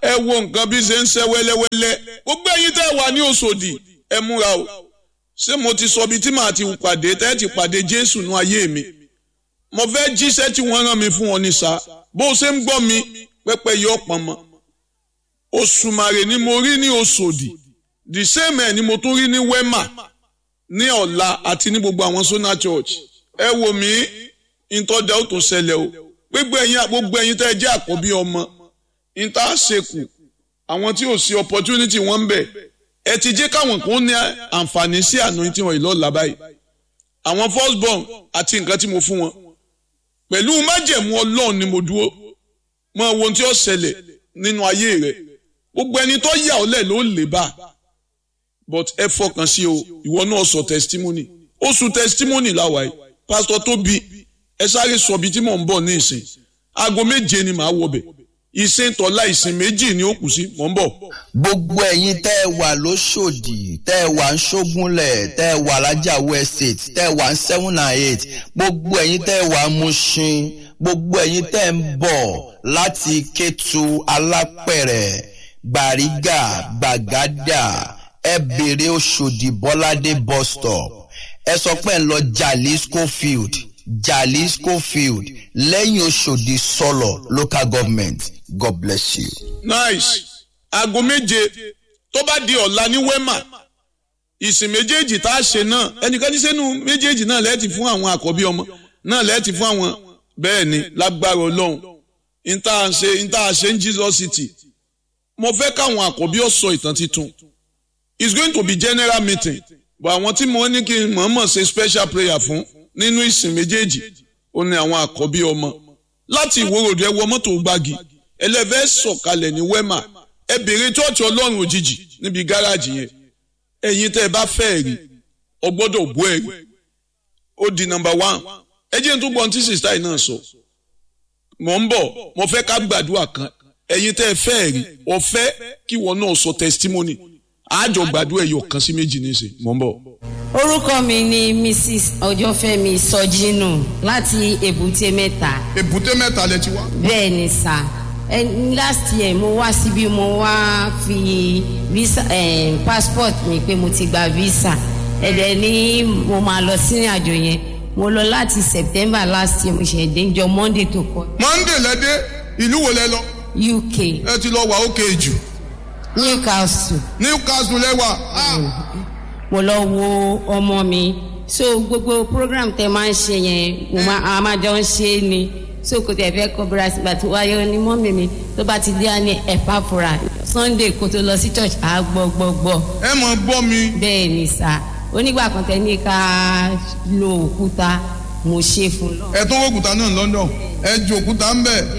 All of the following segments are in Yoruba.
ẹ wo nǹkan bí ṣe ń ṣe wẹ́lẹ́wẹ́lẹ́ gbogbo ẹ̀yin tẹ́ wà ní Òṣòdì ẹ múra o ṣé mo ti sọ ibi tí màá ti pàdé tẹ́ ti pàdé Jésù nú ayé mi mo fẹ́ jíṣẹ́ tí wọ́n rán mi fún ọ ní sa bó o ṣe ń gbọ́ mi pẹ́pẹ́ yọ pọ̀n mọ́ Òṣùmàrè ni mo rí ní Òṣòdì the same ẹ̀ ni mo tún rí ní Wema ní ọ̀la àti ní gbogbo àwọn Sona Church ẹ wò mí ìtọ́jà ó tún ṣẹlẹ̀ o gbogbo ẹ̀yin gbogbo ẹ̀yin tẹ́ ẹ jẹ́ àkọ́bí ọmọ ìta ṣekù àwọn tí ò sí opportunity wọn ń bẹ̀ ẹ ti jẹ́ káwọn kan ní àǹfààní sí anointing wọn ìlọ́ọ̀la báyìí àwọn first born àti nǹkan tí mo fún wọn pẹ̀lú májẹ̀mú ọlọ́run ni mo dúró mọ ohun tí ó ṣẹlẹ̀ nínú ayé rẹ̀ gbogbo ẹni tó yà ọ́ lẹ̀ ló lè bá but ẹ fọkàn sí o ìwọ náà sọ testimony oṣù testimony làwà yìí pásítọ̀ Tóbi ẹ sáré sọ ibi tí mò ń bọ̀ ní ìsìn aago méje ni màá wọbẹ̀ ìsìn tọ́lá ìsìn méjì ni ó kù sí mò ń bọ̀. gbogbo ẹ̀yin tẹ́ ẹ wà lóṣòdì tẹ́ ẹ wà ń ṣógúnlẹ̀ tẹ́ ẹ wà lájàwó estate tẹ́ ẹ wà ń seven and eight gbogbo ẹ̀yin tẹ́ ẹ wà ń Mushin gbogbo ẹ̀yin tẹ́ ẹ ń bọ̀ láti Kétu Alápẹ̀rẹ̀ Gbàrígà Gbàgádà ẹ bèrè Òṣòdì Bọ́ládé bus stop ẹ sọ pé ń lọ Jalisco field Jalisco field lẹ́yìn Òṣòdì sọ̀lọ̀ local government God bless you. nice aago méje tó bá di ọ̀la ní Wema ìsìn méjèèjì tá a ṣe náà ẹnikẹ́ni sẹ́nu méjèèjì náà lẹ́ẹ̀tì fún àwọn àkọ́bí ọmọ náà lẹ́ẹ̀tì fún àwọn bẹ́ẹ̀ ni lágbára Ọlọ́run níta ṣe níta ṣe ń Jesus City mo fẹ́ káwọn àkọ́bí ó sọ ìtàn titun it's going to be general meeting but àwọn tí mo ní kí n mọ̀ọ́mọ̀ ṣe special prayer fún nínú ìsìn méjèèjì ó ní àwọn àkọ́bí ọmọ láti ìwòròdú ẹ wọ mọ́tò gbági ẹlẹ́fẹ́ sọ̀kalẹ̀ ní Wema ẹ bèrè chọ́ọ̀chì ọlọ́run òjijì níbi gáràjì yẹn ẹ̀yin tẹ́ ẹ bá fẹ́ rí ọ gbọ́dọ̀ bú ẹ rí ó di number one ẹ jẹ́ n tún gbọ́n tí sista yìí náà sọ mọ̀ ń bọ̀ mo fẹ́ ká gbàdúrà kan ẹ̀yin tẹ́ ẹ fẹ́ rí ọ fẹ́ kí wọn náà sọ testimony àjọ gbàdúrà ẹ̀yọ̀ kan sí méjì nísìn mọ̀ ń bọ̀. orúkọ mi ni mrs ọjọ́fẹ́mi sọjínù láti èbúté mẹ́ta èbúté mẹ́ta lẹ ti wá. bẹ́ẹ̀ ni sà ẹ last year mo wá síbí mo wá fi visa eh, passport mi pé mo ti gba visa ẹ̀dẹ̀ ni mo máa lọ sí àjò yẹn mo lọ láti september last year mo ṣe déjọ monday tó kọ monday lẹ́dẹ́ ìlú wo lẹ lọ uk ẹ ti lọ wà ókè jù newcastle newcastle lẹ́wà. mo lọ wo ọmọ mi so gbogbo program tẹ máa ń ṣe yẹn mo máa a máa jọ ń ṣe é ni so kò tẹ̀ fẹ́ kọ́ bíra sígbà tó wáyé ní mọ́mì mi tó bá ti dé á ní ẹ̀pá fura sunday kó tó lọ sí church á gbọ́ gbọ́ gbọ́ ẹ mọ̀ gbọ́ mi. bẹ́ẹ̀ ni sà onígbà kan tẹ ní ká lo òkúta mo ṣe fún lọ. ẹ tó wọ́kùtà náà London ẹ ju òkúta ń bẹ̀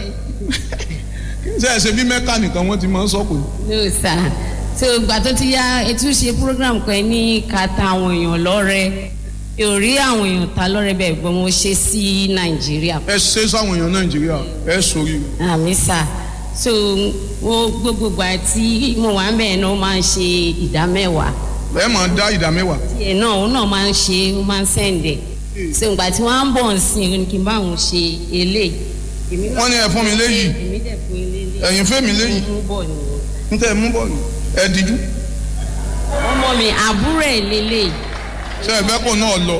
ṣe ẹ ṣe bí mẹ́kà nìkan wọ́n ti máa ń sọ pé. no sà so ìgbà tó ti yá ètò ṣe program kan ní ká ta àwọn èèyàn lọ́rẹ ò rí àwọn èèyàn ta lọ́rẹ bẹ́ẹ̀ gbọ́n mo ṣe sí nàìjíríà ẹ ṣe sáwọn èèyàn nàìjíríà ẹ sori. àmì sà so wo gbogbo ìgbà tí mo wà ń bẹ̀ náà ó máa ń ṣe ìdá mẹ́wàá ẹ máa dá ìdá mẹ́wàá. tiẹ̀ náà òun náà máa ń ṣe ó máa ń sẹ̀ǹdẹ̀ so ìgbà tí wọ́n á ń bọ̀ ń sìn ó ní kí n bá òun ṣe eléyìí. èmi náà- wọ́n ní ẹ fún mi léyìí èmi dẹ̀ fún ilé ilé ẹ̀yin fẹ́ mi léyìí mú bọ̀ nìyẹn. n tẹ́ ẹ mú bọ́ọ̀lù ẹ díjú ọmọ mi àbúrò ẹ̀ lélẹ̀ ṣe ẹ fẹ́ kó náà lọ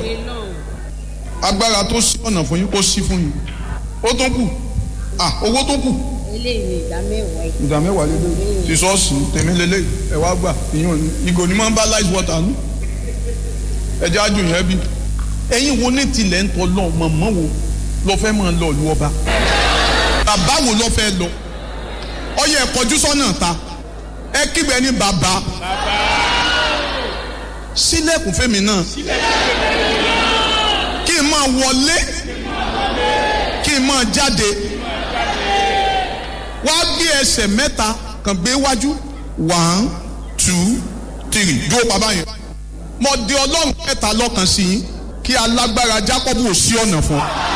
agbára tó sí ọ̀nà fún yín kó sí fún yín ó tó kù ah owó tó kù eléyìí ni ìdá mẹ́wàá yìí. ìdá mẹ́wàá lélẹ̀ ti sọ́ọ̀sì tèmi lélẹ̀ ẹ wá gbà ìyọ̀n ni ìgò ni máa ń bá light water nù ẹjẹ́ ájò yẹn bí ẹ̀yin wo ní tilẹ̀ ń tọ́ lọ mọ̀mọ́ wo lọ fẹ́ máa lọ ìlú ọba bàbá wo lọ fẹ́ lọ ọyẹ ẹ kọjú sọ́nà ta ẹ kígbe ní bàbá sílẹ̀kùn fẹ́mi náà kí n máa wọlé kí n máa jáde wá gbé ẹsẹ̀ mẹ́ta kàn gbé wájú one two three dúró bàbá yẹn mo di ọlọ́run mẹ́ta lọ́kàn sí yín kí alágbára Jákọ́bù ò sí ọ̀nà fún ọ.